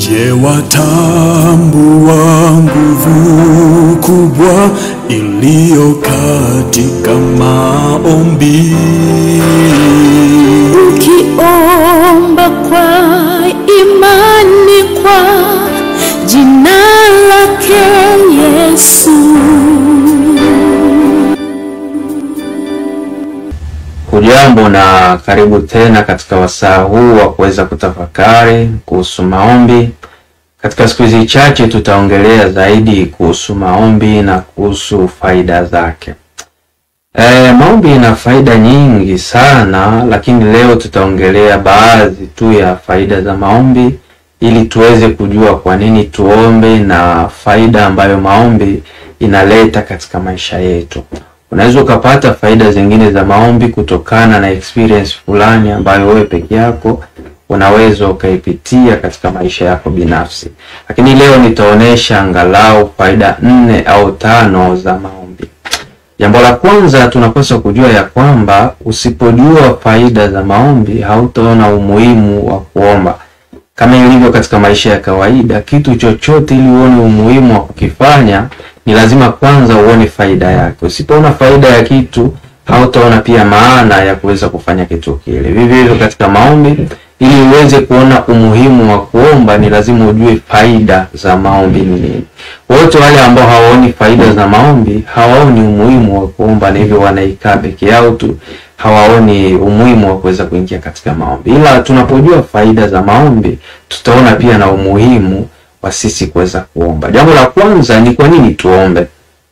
Je, watambua nguvu kubwa iliyo katika maombi? Ukiomba kwa imani kwa jina lake Yesu. Hujambo na karibu tena katika wasaa huu wa kuweza kutafakari kuhusu maombi. Katika siku hizi chache tutaongelea zaidi kuhusu maombi na kuhusu faida zake. E, maombi ina faida nyingi sana, lakini leo tutaongelea baadhi tu ya faida za maombi ili tuweze kujua kwa nini tuombe na faida ambayo maombi inaleta katika maisha yetu. Unaweza ukapata faida zingine za maombi kutokana na experience fulani ambayo wewe peke yako unaweza ukaipitia katika maisha yako binafsi, lakini leo nitaonesha angalau faida nne au tano za maombi. Jambo la kwanza tunapaswa kujua ya kwamba usipojua faida za maombi hautaona umuhimu wa kuomba. Kama ilivyo katika maisha ya kawaida, kitu chochote ili uone umuhimu wa kukifanya ni lazima kwanza uone faida yake. Usipoona faida ya kitu hautaona pia maana ya kuweza kufanya kitu kile. Vivyo hivyo katika maombi, ili uweze kuona umuhimu wa kuomba ni lazima ujue faida za maombi ni nini. Wote wale ambao hawaoni faida za maombi hawaoni umuhimu wa kuomba, na hivyo wanaikaa peke yao tu, hawaoni umuhimu wa kuweza kuingia katika maombi. Ila tunapojua faida za maombi, tutaona pia na umuhimu wa sisi kuweza kuomba. Jambo la kwanza ni kwa nini tuombe.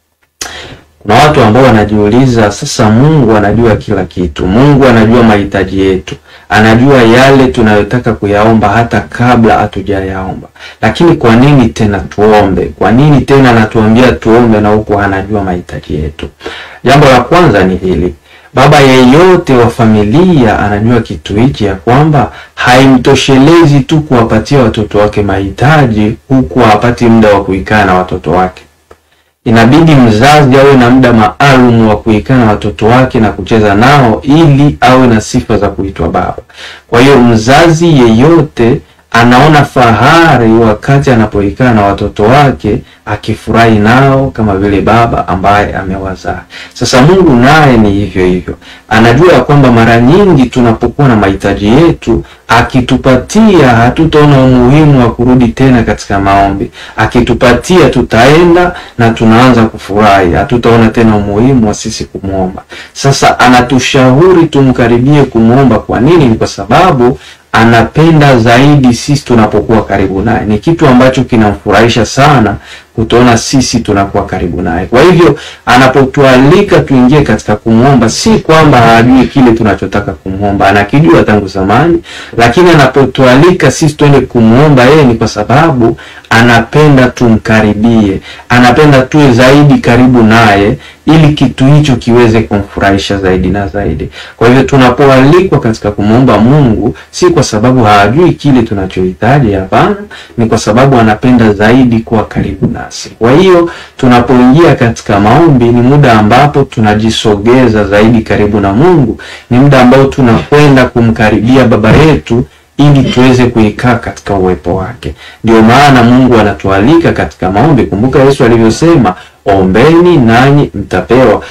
Kuna watu ambao wanajiuliza sasa, Mungu anajua kila kitu, Mungu anajua mahitaji yetu, anajua yale tunayotaka kuyaomba hata kabla hatujayaomba, lakini kwa nini tena tuombe? Kwa nini tena anatuambia tuombe na huku anajua mahitaji yetu? Jambo la kwanza ni hili Baba yeyote wa familia anajua kitu hichi, ya kwamba haimtoshelezi tu kuwapatia watoto wake mahitaji huku hapati muda wa kuikaa na watoto wake. Inabidi mzazi awe na muda maalum wa kuikaa na watoto wake na kucheza nao ili awe na sifa za kuitwa baba. Kwa hiyo mzazi yeyote anaona fahari wakati anapoikaa na watoto wake akifurahi nao kama vile baba ambaye amewazaa. Sasa Mungu naye ni hivyo hivyo, anajua ya kwamba mara nyingi tunapokuwa na mahitaji yetu, akitupatia hatutaona umuhimu wa kurudi tena katika maombi. Akitupatia tutaenda na tunaanza kufurahi, hatutaona tena umuhimu wa sisi kumwomba. Sasa anatushauri tumkaribie kumwomba. Kwa nini? Ni kwa sababu anapenda zaidi sisi tunapokuwa karibu naye. Ni kitu ambacho kinamfurahisha sana kutuona sisi tunakuwa karibu naye. Kwa hivyo anapotualika tuingie katika kumwomba, si kwamba hajui kile tunachotaka kumwomba, anakijua tangu zamani, lakini anapotualika sisi twende kumwomba yeye ni kwa sababu anapenda tumkaribie, anapenda tuwe zaidi karibu naye ili kitu hicho kiweze kumfurahisha zaidi na zaidi. Kwa hivyo tunapoalikwa katika kumwomba Mungu, si kwa sababu hajui kile tunachohitaji, hapana, ni kwa sababu anapenda zaidi kuwa karibu nasi. Kwa hiyo tunapoingia katika maombi, ni muda ambapo tunajisogeza zaidi karibu na Mungu, ni muda ambao tunakwenda kumkaribia Baba yetu ili tuweze kuikaa katika uwepo wake. Ndio maana Mungu anatualika katika maombi. Kumbuka Yesu alivyosema, ombeni nanyi mtapewa.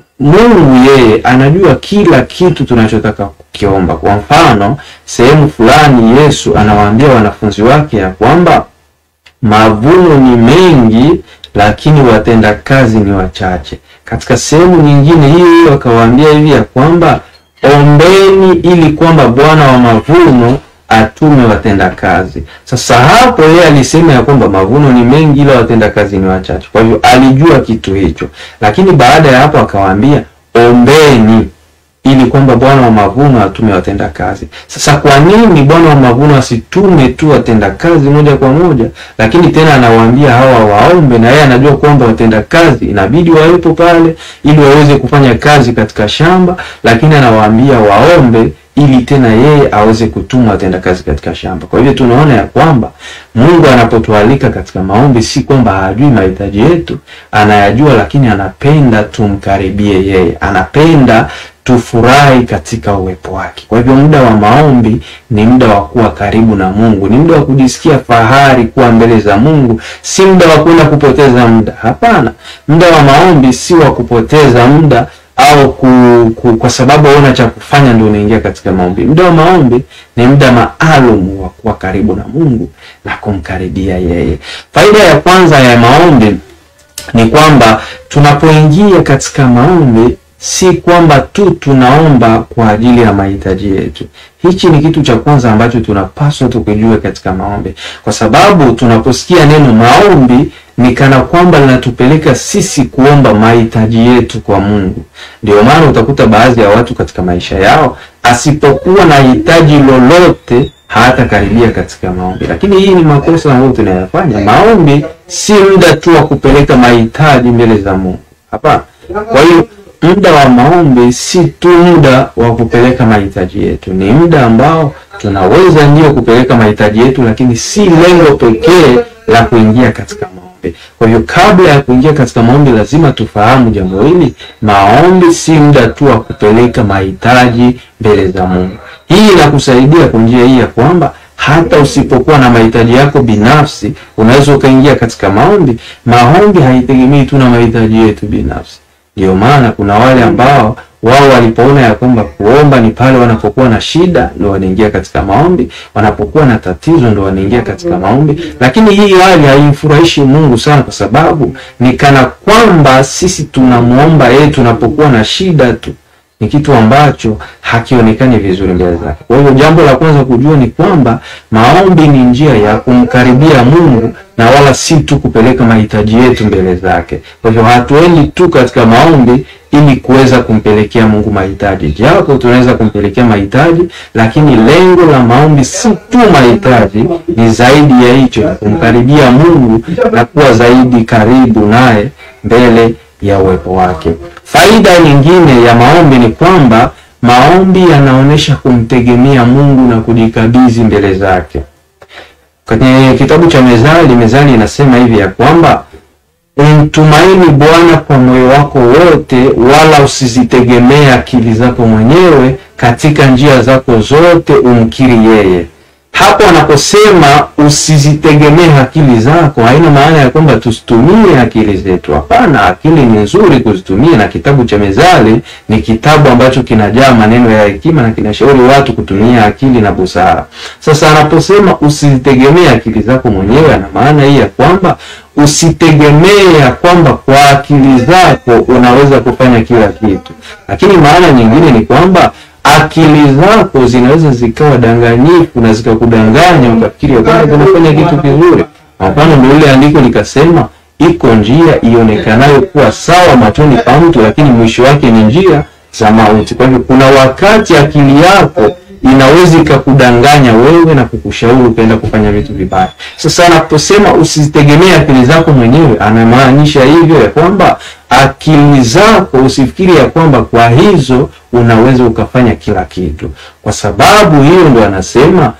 Mungu yeye anajua kila kitu tunachotaka kukiomba. Kwa mfano, sehemu fulani Yesu anawaambia wanafunzi wake ya kwamba mavuno ni mengi, lakini watenda kazi ni wachache. Katika sehemu nyingine hiyo hiyo akawaambia hivi ya kwamba ombeni ili kwamba Bwana wa mavuno atume watenda kazi. Sasa hapo yeye alisema ya kwamba mavuno ni mengi ila watenda kazi ni wachache. Kwa hivyo alijua kitu hicho, lakini baada ya hapo akawaambia ombeni ili kwamba Bwana wa mavuno atume watenda kazi. Sasa kwa nini Bwana wa mavuno asitume tu watenda kazi moja kwa moja, lakini tena anawaambia hawa waombe, na yeye anajua kwamba watenda kazi inabidi wawepo pale ili waweze kufanya kazi katika shamba, lakini anawaambia waombe ili tena yeye aweze kutuma watenda kazi katika shamba. Kwa hivyo tunaona ya kwamba Mungu anapotualika katika maombi, si kwamba hajui mahitaji yetu, anayajua, lakini anapenda tumkaribie yeye, anapenda tufurahi katika uwepo wake. Kwa hivyo muda wa maombi ni muda wa kuwa karibu na Mungu, ni muda wa kujisikia fahari kuwa mbele za Mungu, si muda wa kwenda kupoteza muda. Hapana, muda wa maombi si wa kupoteza muda au ku, ku, kwa sababu hauna cha kufanya ndio unaingia katika maombi. Muda wa maombi ni muda maalum wa kuwa karibu na Mungu na kumkaribia yeye. Faida ya kwanza ya maombi ni kwamba tunapoingia katika maombi si kwamba tu tunaomba kwa ajili ya mahitaji yetu. Hichi ni kitu cha kwanza ambacho tunapaswa tukijue katika maombi, kwa sababu tunaposikia neno maombi ni kana kwamba linatupeleka sisi kuomba mahitaji yetu kwa Mungu. Ndio maana utakuta baadhi ya watu katika maisha yao asipokuwa na hitaji lolote hatakaribia katika maombi. Lakini hii ni makosa ambayo tunayafanya. Maombi si muda tu wa kupeleka mahitaji mbele za Mungu, hapana. Kwa hiyo muda wa maombi si tu muda wa kupeleka mahitaji yetu, ni muda ambao tunaweza ndio kupeleka mahitaji yetu, lakini si lengo pekee la kuingia katika maombi. Kwa hiyo kabla ya kuingia katika maombi, lazima tufahamu jambo hili. Maombi si muda tu wa kupeleka mahitaji mbele za Mungu. Hii inakusaidia kwa njia hii ya kwamba hata usipokuwa na mahitaji yako binafsi, unaweza ukaingia katika maombi. Maombi haitegemei tu na mahitaji yetu binafsi. Ndio maana kuna wale ambao wao walipoona ya kwamba kuomba ni pale wanapokuwa na shida ndo wanaingia katika maombi, wanapokuwa na tatizo ndo wanaingia katika maombi. Lakini hii hali haimfurahishi Mungu sana, kwa sababu ni kana kwamba sisi tunamwomba yeye tunapokuwa na shida tu, ni kitu ambacho hakionekani vizuri mbele zake. Kwa hiyo jambo la kwanza kujua ni kwamba maombi ni njia ya kumkaribia Mungu na wala si tu kupeleka mahitaji yetu mbele zake. Kwa hivyo hatuendi tu katika maombi ili kuweza kumpelekea Mungu mahitaji, japo tunaweza kumpelekea mahitaji, lakini lengo la maombi si tu mahitaji, ni zaidi ya hicho, kumkaribia Mungu na kuwa zaidi karibu naye mbele ya uwepo wake. Faida nyingine ya maombi ni kwamba maombi yanaonyesha kumtegemea Mungu na kujikabidhi mbele zake. Kwenye kitabu cha Mezali, Mezali inasema hivi ya kwamba umtumaini Bwana kwa moyo wako wote, wala usizitegemee akili zako mwenyewe, katika njia zako zote umkiri yeye. Hapo anaposema usizitegemee akili zako, haina maana ya kwamba tusitumie akili zetu. Hapana, akili ni nzuri kuzitumia, na kitabu cha Mezali ni kitabu ambacho kinajaa maneno ya hekima na kinashauri watu kutumia akili na busara. Sasa anaposema usizitegemee akili zako mwenyewe, ana maana hii ya kwamba usitegemee ya kwamba kwa akili zako unaweza kufanya kila kitu, lakini maana nyingine ni kwamba akili zako zinaweza zikawa danganyifu na zikakudanganya ukafikiri ya kwamba unafanya kitu kizuri. Kwa mfano, ndio ile andiko likasema, iko njia ionekanayo kuwa sawa machoni pa mtu, lakini mwisho wake ni njia za mauti. Kwa hivyo, kuna wakati akili yako inaweza ikakudanganya wewe na kukushauri ukaenda kufanya vitu vibaya. Sasa anaposema usizitegemee akili zako mwenyewe, anamaanisha hivyo ya kwamba akili zako usifikiri ya kwamba kwa hizo unaweza ukafanya kila kitu. Kwa sababu hiyo ndo anasema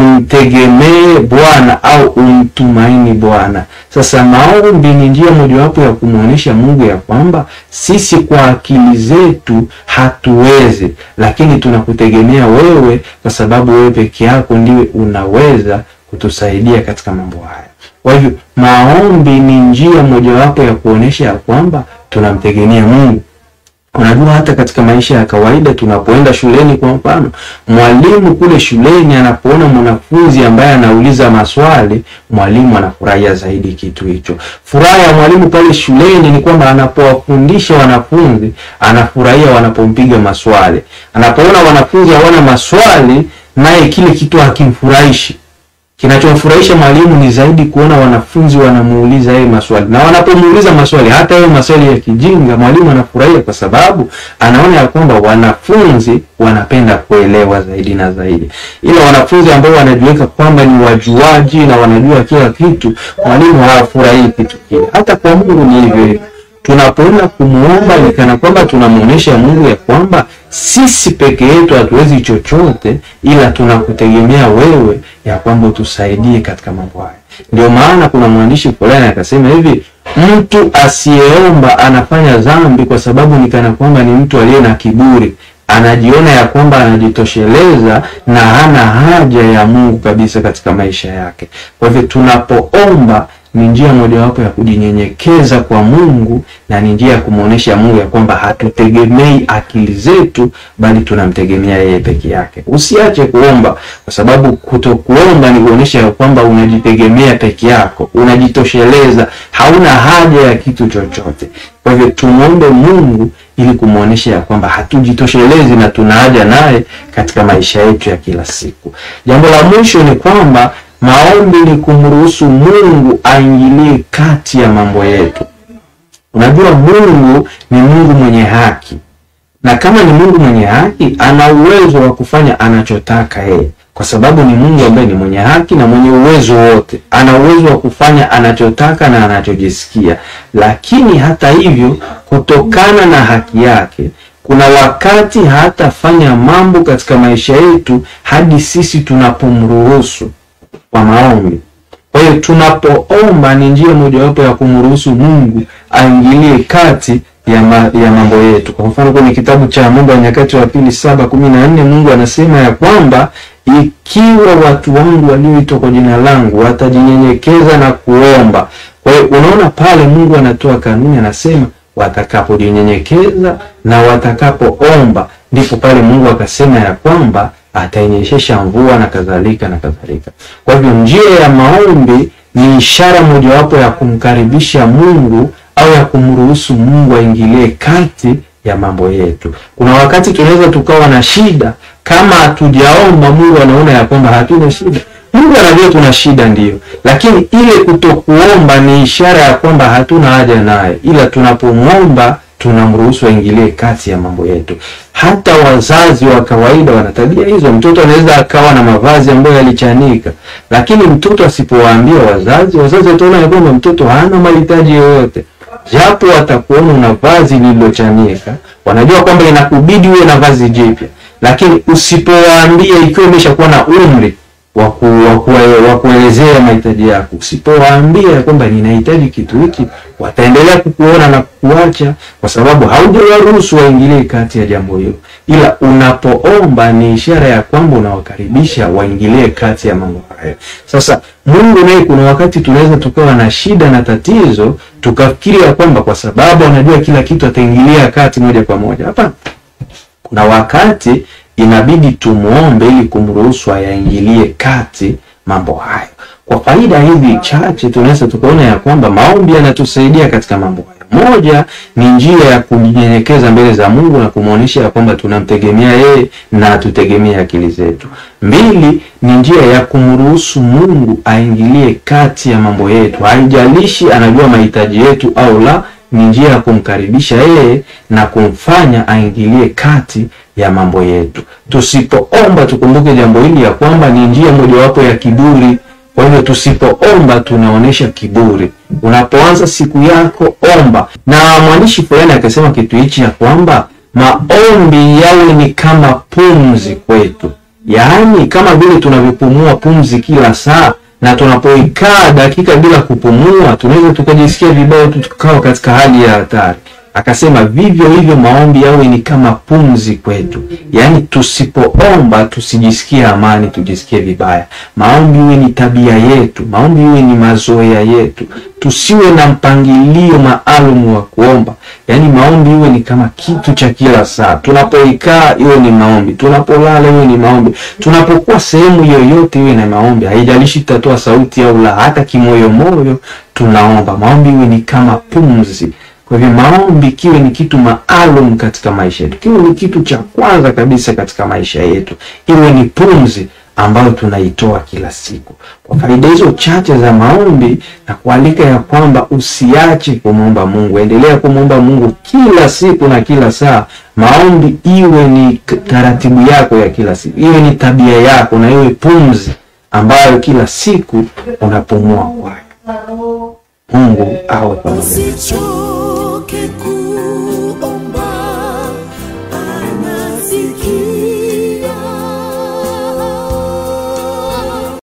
umtegemee Bwana au umtumaini Bwana. Sasa maombi ni njia mojawapo ya kumwonyesha Mungu ya kwamba sisi kwa akili zetu hatuwezi, lakini tunakutegemea wewe, kwa sababu wewe peke yako ndiwe unaweza kutusaidia katika mambo haya. Kwa hivyo maombi ni njia mojawapo ya kuonyesha ya kwamba tunamtegemea Mungu. Unajua, hata katika maisha ya kawaida tunapoenda shuleni, kwa mfano, mwalimu kule shuleni anapoona mwanafunzi ambaye anauliza maswali, mwalimu anafurahia zaidi kitu hicho. Furaha ya mwalimu pale shuleni ni kwamba anapowafundisha wanafunzi, anafurahia wanapompiga maswali. Anapoona wanafunzi hawana maswali, naye kile kitu hakimfurahishi. Kinachomfurahisha mwalimu ni zaidi kuona wanafunzi wanamuuliza yeye maswali, na wanapomuuliza maswali, hata yeye maswali ya kijinga, mwalimu anafurahia kwa sababu anaona ya kwamba wanafunzi wanapenda kuelewa zaidi na zaidi. Ila wanafunzi ambao wanajiweka kwamba ni wajuaji na wanajua kila kitu, mwalimu hafurahii kitu kile. Hata kwa Mungu ni hivyo hivyo. Tunapoenda kumuomba ni kana kwamba tunamuonesha Mungu ya kwamba sisi peke yetu hatuwezi chochote, ila tunakutegemea wewe ya kwamba utusaidie katika mambo haya. Ndio maana kuna mwandishi fulani akasema hivi, mtu asiyeomba anafanya dhambi, kwa sababu ni kana kwamba ni mtu aliye na kiburi, anajiona ya kwamba anajitosheleza na hana haja ya Mungu kabisa katika maisha yake. Kwa hivyo tunapoomba ni njia mojawapo ya kujinyenyekeza kwa Mungu na ni njia ya kumwonyesha Mungu ya kwamba hatutegemei akili zetu, bali tunamtegemea yeye peke yake. Usiache kuomba, kwa sababu kutokuomba ni kuonyesha ya kwamba unajitegemea peke yako, unajitosheleza, hauna haja ya kitu chochote. Kwa hivyo tumwombe Mungu ili kumwonyesha ya kwamba hatujitoshelezi na tuna haja naye katika maisha yetu ya kila siku. Jambo la mwisho ni kwamba maombi ni kumruhusu Mungu aingilie kati ya mambo yetu. Unajua, Mungu ni Mungu mwenye haki, na kama ni Mungu mwenye haki, ana uwezo wa kufanya anachotaka yeye, kwa sababu ni Mungu ambaye ni mwenye haki na mwenye uwezo wote. Ana uwezo wa kufanya anachotaka na anachojisikia, lakini hata hivyo, kutokana na haki yake kuna wakati hatafanya mambo katika maisha yetu hadi sisi tunapomruhusu kwa maombi. Kwa hiyo tunapoomba ni njia mojawapo ya kumruhusu Mungu aingilie kati ya, ma, ya mambo yetu. Kwa mfano kwenye kitabu cha Mambo ya Nyakati wa Pili saba kumi na nne Mungu anasema ya kwamba ikiwa watu wangu walioitwa kwa jina langu watajinyenyekeza na kuomba. Kwa hiyo unaona pale Mungu anatoa kanuni, anasema watakapojinyenyekeza na watakapoomba, ndipo pale Mungu akasema ya kwamba atainyeshesha mvua na kadhalika na kadhalika. Kwa hivyo njia ya maombi ni ishara mojawapo ya kumkaribisha Mungu au ya kumruhusu Mungu aingilie kati ya mambo yetu. Kuna wakati tunaweza tukawa na shida, kama hatujaomba Mungu anaona ya kwamba hatuna shida. Mungu anajua tuna shida ndiyo, lakini ile kutokuomba ni ishara ya kwamba hatuna haja naye, ila tunapomwomba tunamruhusu aingilie kati ya mambo yetu. Hata wazazi wa kawaida wana tabia hizo. Mtoto anaweza akawa na mavazi ambayo yalichanika, lakini mtoto asipowaambia wazazi, wazazi wataona ya kwamba mtoto hana mahitaji yoyote, japo watakuona una vazi lililochanika, wanajua kwamba inakubidi uwe na vazi jipya, lakini usipowaambia, ikiwa imeshakuwa na umri wa kuelezea mahitaji yako, usipowaambia ya kwamba ninahitaji kitu hiki, wataendelea kukuona na kukuacha, kwa sababu haujawaruhusu waingilie kati ya jambo hilo. Ila unapoomba ni ishara ya kwamba unawakaribisha waingilie kati ya mambo hayo. Sasa Mungu naye, kuna wakati tunaweza tukawa na shida na tatizo, tukafikiri ya kwamba kwa sababu anajua kila kitu ataingilia kati moja kwa moja. Hapana, kuna wakati inabidi tumuombe ili kumruhusu ayaingilie kati mambo hayo. Kwa faida hizi chache, tunaweza tukaona ya kwamba maombi yanatusaidia katika mambo hayo. Moja ni njia ya kujinyenyekeza mbele za Mungu na kumwonyesha ya kwamba tunamtegemea yeye na hatutegemee akili zetu. Mbili ni njia ya kumruhusu Mungu aingilie kati ya mambo yetu, haijalishi anajua mahitaji yetu au la ni njia ya kumkaribisha yeye na kumfanya aingilie kati ya mambo yetu. Tusipoomba tukumbuke jambo hili ya kwamba ni njia mojawapo ya kiburi. Kwa hivyo tusipoomba tunaonyesha kiburi. Unapoanza siku yako omba. Na mwandishi fulani akasema kitu hichi ya kwamba maombi yawe ni kama pumzi kwetu, yaani kama vile tunavyopumua pumzi kila saa na tunapoikaa dakika bila kupumua tunaweza tukajisikia vibaya, tukawa katika hali ya hatari. Akasema vivyo hivyo maombi yawe ni kama pumzi kwetu, yaani tusipoomba tusijisikie amani, tujisikie vibaya. Maombi iwe ni tabia yetu, maombi iwe ni mazoea yetu, tusiwe na mpangilio maalum wa kuomba. Yaani maombi iwe ni kama kitu cha kila saa, tunapoikaa iwe ni maombi, tunapolala iwe ni maombi, tunapokuwa sehemu yoyote iwe na maombi. Haijalishi tutatoa sauti au la, hata kimoyomoyo tunaomba. Maombi iwe ni kama pumzi. Kwa hivyo maombi kiwe ni kitu maalum katika maisha yetu, kiwe ni kitu cha kwanza kabisa katika maisha yetu, iwe ni pumzi ambayo tunaitoa kila siku. Kwa faida hizo chache za maombi, na kualika ya kwamba usiache kumwomba Mungu, endelea kumwomba Mungu kila siku na kila saa. Maombi iwe ni taratibu yako ya kila siku, iwe ni tabia yako, na iwe pumzi ambayo kila siku unapumua kwayo. Mungu awe pamoja. Usichoke